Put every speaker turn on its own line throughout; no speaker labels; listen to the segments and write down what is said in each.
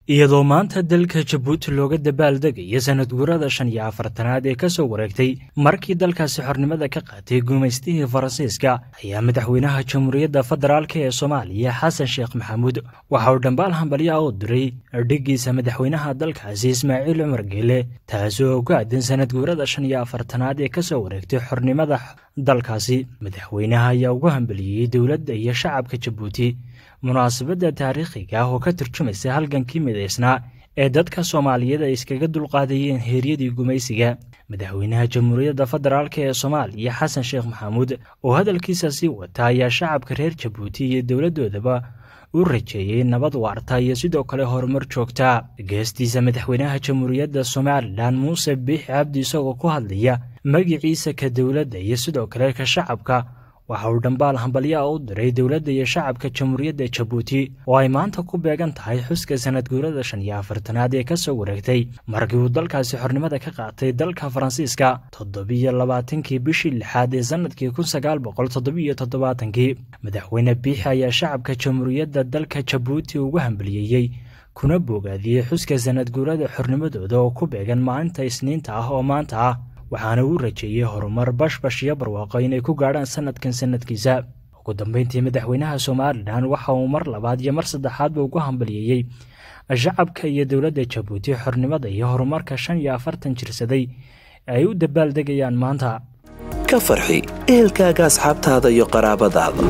iyadoo maanta dalka jabuuti looga dabaaldegayo sanad guurada shan iyo afartanaad ee kasoo wareegtay markii dalkaasi xornimada ka qaatay guumaystihii faransiiska ayaa madaxweynaha jamhuuriyadda federaalk ee soomaaliya xasan sheekh maxamuud waxa uu dhambaal hambalya u diray dhiggiisa madaxweynaha dalkaasi ismaaciil cumar geele taasi oo ku aadan sanad guurada shan iyo afartanaad ee kasoo wareegtay xornimada dalkaasi madaxweynaha ayaa ugu hambaliyey dowladda iyo shacabka jabuuti munaasabadda taariikhiga ah oo ka turjumaysa halgankii midaysnaa ee dadka soomaaliyeed ay iskaga dulqaadayeen heeryadii gumaysiga madaxweynaha jamhuuriyadda federaalk ee soomaaliya xasan sheekh maxamuud oo hadalkiisa sii wata ayaa shacabka reer jabuuti iyo dowladdoodaba u rajeeyey nabad waarta iyo sidoo kale horumar joogta geestiisa madaxweynaha jamhuuriyadda somalilan muuse biixi cabdi isagoo ku hadlaya magiciisa ka dowladda iyo sidoo kale ka shacabka waxa uu dhambaal hambalyaa u diray dowladda iyo shacabka jamhuuriyadda jabuuti oo ay maanta ku beegan tahay xuska sanad guurada shan iyo afartanaad ee kasoo wareegtay markii uu dalkaasi xornimada ka qaatay dalka faransiiska toddobiyo labaatankii bishii lixaad ee sanadkii kun sagaal boqol toddobiyo toddobaatankii madaxweyne biixi ayaa shacabka jamhuuriyadda dalka jabuuti ugu hambaliyeeyey kuna boogaadiyey xuska sanad guurada xornimadooda oo ku beegan maalinta isniinta ah oo maanta ah waxaana uu rajeeyey horumar bashbash iyo barwaaqo inay ku gaadhaan sanadkan sanadkiisa ugu dambeyntii madaxweynaha somalilan waxa uu mar labaad iyo mar saddexaadba ugu hambaliyeeyey shacabka iyo dowladda jabuuti xornimada iyo horumarka shan iyo afartan jirsaday ee ay u dabaaldegayaan maanta
ka farxi ehelkaaga asxaabtaada iyo qaraabadaada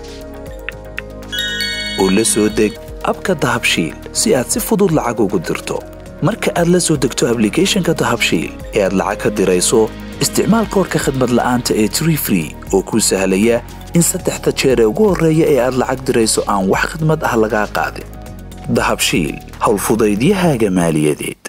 oo la soo deg abka dahabshiil si aad si fudud lacag ugu dirto marka aad la soo degto ablicathonka dahabshiil ee aad lacag ka dirayso isticmaal koorka khadmad la'aanta ee tree free oo kuu sahlaya in saddexda jeer ee ugu horreeya ee aad lacag dirayso aan wax khadmad ah lagaa qaadin dahabshiil howlfudaydiyahaaga maaliyadeed